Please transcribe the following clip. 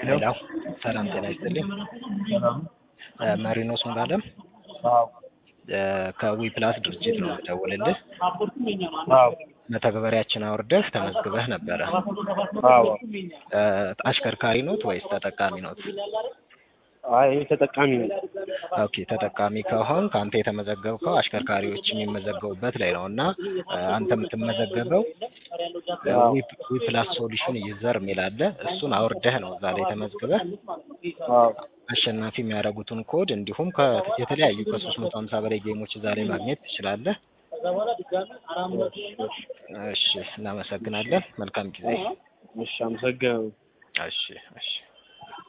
ሄሎ ሰላም ጤና ይስጥልኝ። መሪኖስ ሙሉዓለም ከዊ ፕላስ ድርጅት ነው የምደውልልህ። መተግበሪያችን አውርደህ ተመዝግበህ ነበረ። አሽከርካሪ ኖት ወይስ ተጠቃሚ ኖት? አይ ተጠቃሚ ነኝ። ኦኬ ተጠቃሚ ከሆን ከአንተ የተመዘገብከው አሽከርካሪዎች የሚመዘገቡበት ላይ ነው እና አንተ የምትመዘገበው ዊ ፕላስ ሶሉሽን ዩዘር የሚል አለ። እሱን አውርደህ ነው እዛ ላይ ተመዝግበህ አሸናፊ የሚያደርጉትን ኮድ እንዲሁም የተለያዩ ከሶስት መቶ ሀምሳ በላይ ጌሞች እዛ ላይ ማግኘት ትችላለህ። እሺ እናመሰግናለን። መልካም ጊዜ። እሺ አመሰግናለሁ። እሺ እሺ